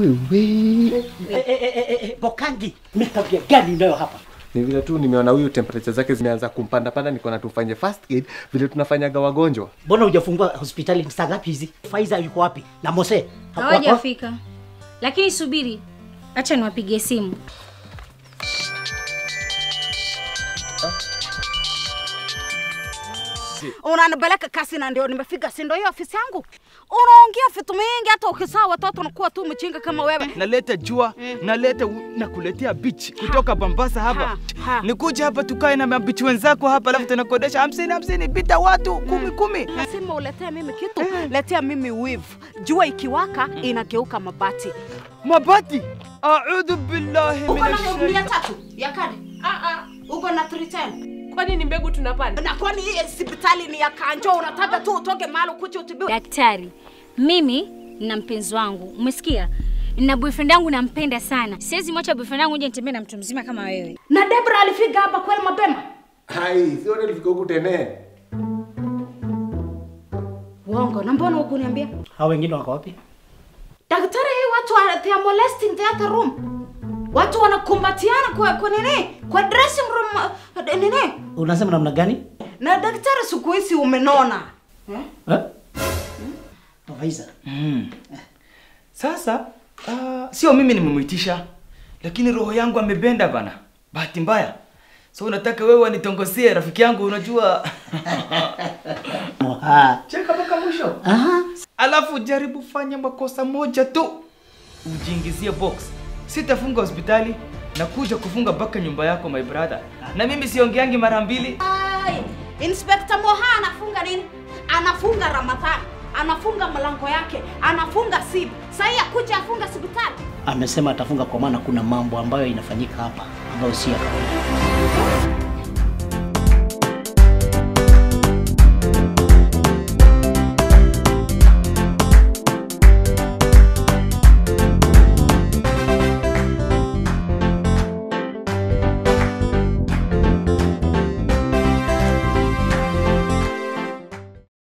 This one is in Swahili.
wewe. Eh, eh, eh, eh, eh, Bokangi, mi tabia gani unayo hapa? Ni vile tu nimeona huyu temperature zake zimeanza kumpanda panda, niko na tufanye first aid vile tunafanyaga wagonjwa. Mbona hujafungua hospitali saa ngapi hizi? Faiza yuko wapi? Na Mose? Hapo- hapo? hawajafika lakini subiri acha niwapigie simu unanipeleka kasi na ndio nimefika, si ndio hiyo ofisi yangu? Unaongea vitu mingi, hata ukisaa watoto unakuwa tu mchinga kama wewe. naleta jua naleta u- nakuletea beach kutoka Mombasa hapa Ha, ha. nikuja hapa tukae na mabichi wenzako hapa alafu tunakodesha hamsini hamsini bita watu kumi kumi Lazima uletee mimi kitu, letea mimi wivu. Jua ikiwaka inageuka mabati. mabati audhu billahi Uko na minash mia shaitani. tatu ya kadi? Ah, ah. Uko na 310 Kwani ni mbegu tunapanda? na kwani hii hospitali ni ya kanjo? Unataka tu utoke mahali ukuje utibiwe? daktari mimi na mpenzi wangu umesikia na boyfriend yangu nampenda sana siwezi mwacha boyfriend yangu uje nitembee na mtu mzima kama wewe Na Debra alifika hapa kweli mapema? Hai, sio ndio tulifika huku tene. Uongo. Na mbona hukuniambia? Hao wengine wako wapi? Daktari, hii watu wa, they are molesting the other room. Watu wanakumbatiana kwa kwa nini? Kwa dressing room uh, nini? Unasema namna gani? Na daktari, siku hizi umenona. Eh? Faiza. Sasa uh, sio mimi nimemwitisha, lakini roho yangu amebenda bana, bahati mbaya. So unataka wewe wanitongosie rafiki yangu, unajua Ah. cheka mpaka mwisho, Aha. alafu jaribu fanya makosa moja tu, ujiingizie box. Sitafunga hospitali na kuja kufunga mpaka nyumba yako my brother, na mimi siongeangi mara mbili. Ai, Inspector Moha anafunga nini? Anafunga Ramadhani, anafunga mlango yake, anafunga simu. Sasa akuja afunga hospitali. Amesema atafunga kwa maana kuna mambo ambayo inafanyika hapa ambayo si ya kawaida.